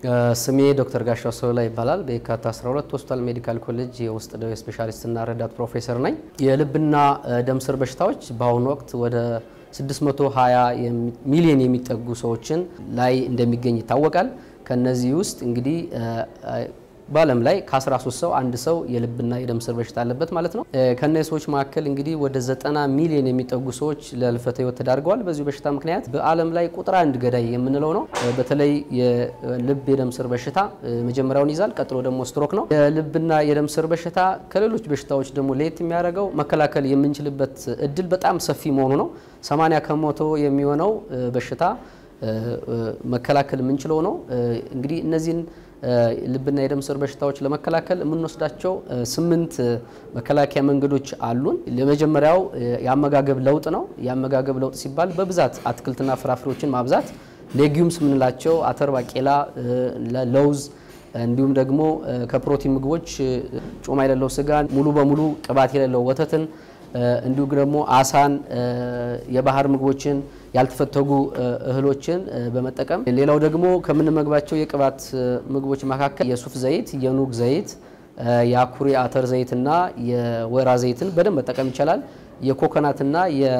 ስሜ ዶክተር ጋሻው ሰውላ ይባላል። በየካቲት 12 ሆስፒታል ሜዲካል ኮሌጅ የውስጥ ደዌ ስፔሻሊስትና ረዳት ፕሮፌሰር ነኝ። የልብና ደም ስር በሽታዎች በአሁኑ ወቅት ወደ 620 ሚሊዮን የሚጠጉ ሰዎችን ላይ እንደሚገኝ ይታወቃል። ከነዚህ ውስጥ እንግዲህ በዓለም ላይ ከ13 ሰው አንድ ሰው የልብና የደም ስር በሽታ አለበት ማለት ነው። ከነዚህ ሰዎች መካከል እንግዲህ ወደ 90 ሚሊዮን የሚጠጉ ሰዎች ለህልፈተ ህይወት ተዳርገዋል በዚሁ በሽታ ምክንያት። በዓለም ላይ ቁጥር አንድ ገዳይ የምንለው ነው። በተለይ የልብ የደም ስር በሽታ መጀመሪያውን ይዛል። ቀጥሎ ደግሞ ስትሮክ ነው። የልብና የደም ስር በሽታ ከሌሎች በሽታዎች ደግሞ ለየት የሚያደርገው መከላከል የምንችልበት እድል በጣም ሰፊ መሆኑ ነው። 80 ከመቶ የሚሆነው በሽታ መከላከል የምንችለው ነው። እንግዲህ እነዚህን ልብና የደም ስር በሽታዎች ለመከላከል የምንወስዳቸው ስምንት መከላከያ መንገዶች አሉን። የመጀመሪያው የአመጋገብ ለውጥ ነው። የአመጋገብ ለውጥ ሲባል በብዛት አትክልትና ፍራፍሬዎችን ማብዛት፣ ሌጊዩምስ የምንላቸው አተር፣ ባቄላ፣ ለውዝ እንዲሁም ደግሞ ከፕሮቲን ምግቦች ጮማ የሌለው ስጋን፣ ሙሉ በሙሉ ቅባት የሌለው ወተትን እንዲሁም ደግሞ አሳን፣ የባህር ምግቦችን፣ ያልተፈተጉ እህሎችን በመጠቀም ሌላው ደግሞ ከምንመግባቸው የቅባት ምግቦች መካከል የሱፍ ዘይት፣ የኑግ ዘይት፣ የአኩሪ አተር ዘይትና የወይራ ዘይትን በደንብ መጠቀም ይቻላል። የኮኮናትና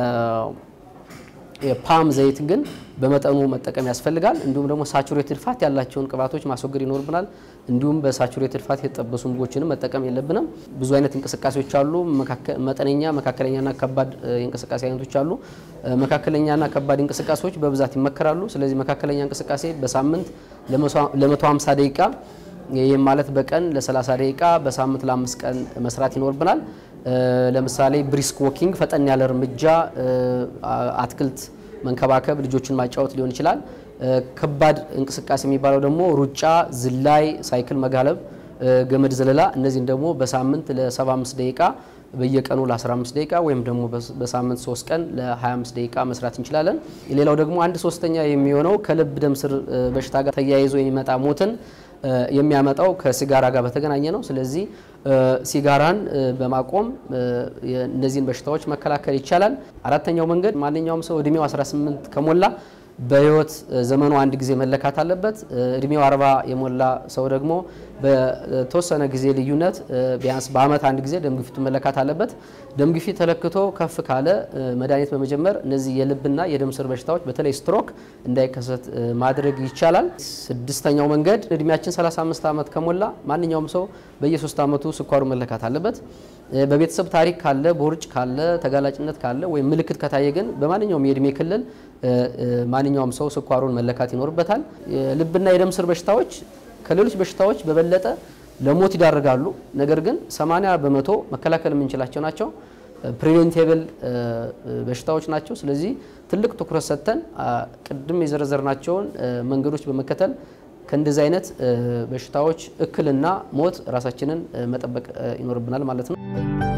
የፓም ዘይት ግን በመጠኑ መጠቀም ያስፈልጋል። እንዲሁም ደግሞ ሳቹሬትድ ፋት ያላቸውን ቅባቶች ማስወገድ ይኖርብናል። እንዲሁም በሳቹሬትድ ፋት የተጠበሱ ምግቦችንም መጠቀም የለብንም። ብዙ አይነት እንቅስቃሴዎች አሉ። መጠነኛ፣ መካከለኛና ከባድ የእንቅስቃሴ አይነቶች አሉ። መካከለኛና ከባድ እንቅስቃሴዎች በብዛት ይመከራሉ። ስለዚህ መካከለኛ እንቅስቃሴ በሳምንት ለ150 ደቂቃ ይህም ማለት በቀን ለ30 ደቂቃ በሳምንት ለአምስት ቀን መስራት ይኖርብናል። ለምሳሌ ብሪስክ ዎኪንግ፣ ፈጠን ያለ እርምጃ፣ አትክልት መንከባከብ፣ ልጆችን ማጫወት ሊሆን ይችላል። ከባድ እንቅስቃሴ የሚባለው ደግሞ ሩጫ፣ ዝላይ፣ ሳይክል መጋለብ፣ ገመድ ዘለላ፣ እነዚህን ደግሞ በሳምንት ለ75 ደቂቃ በየቀኑ ለ15 ደቂቃ ወይም ደግሞ በሳምንት 3 ቀን ለ25 ደቂቃ መስራት እንችላለን። ሌላው ደግሞ አንድ ሶስተኛ የሚሆነው ከልብ ደም ስር በሽታ ጋር ተያይዞ የሚመጣ ሞትን የሚያመጣው ከሲጋራ ጋር በተገናኘ ነው። ስለዚህ ሲጋራን በማቆም እነዚህን በሽታዎች መከላከል ይቻላል። አራተኛው መንገድ ማንኛውም ሰው እድሜው 18 ከሞላ በህይወት ዘመኑ አንድ ጊዜ መለካት አለበት። እድሜው 40 የሞላ ሰው ደግሞ በተወሰነ ጊዜ ልዩነት ቢያንስ በአመት አንድ ጊዜ ደም ግፊቱ መለካት አለበት። ደም ግፊት ተለክቶ ከፍ ካለ መድኃኒት በመጀመር እነዚህ የልብና የደም ስር በሽታዎች በተለይ ስትሮክ እንዳይከሰት ማድረግ ይቻላል። ስድስተኛው መንገድ እድሜያችን 35 ዓመት ከሞላ ማንኛውም ሰው በየሶስት ዓመቱ ስኳሩ መለካት አለበት። በቤተሰብ ታሪክ ካለ፣ ቦርጭ ካለ፣ ተጋላጭነት ካለ ወይም ምልክት ከታየ ግን በማንኛውም የእድሜ ክልል ማንኛውም ሰው ስኳሩን መለካት ይኖርበታል። የልብና የደም ስር በሽታዎች ከሌሎች በሽታዎች በበለጠ ለሞት ይዳርጋሉ። ነገር ግን 80 በመቶ መከላከል የምንችላቸው ናቸው። ፕሪቬንቴብል በሽታዎች ናቸው። ስለዚህ ትልቅ ትኩረት ሰጥተን ቅድም የዘረዘርናቸውን መንገዶች በመከተል ከእንደዚህ አይነት በሽታዎች እክልና ሞት ራሳችንን መጠበቅ ይኖርብናል ማለት ነው።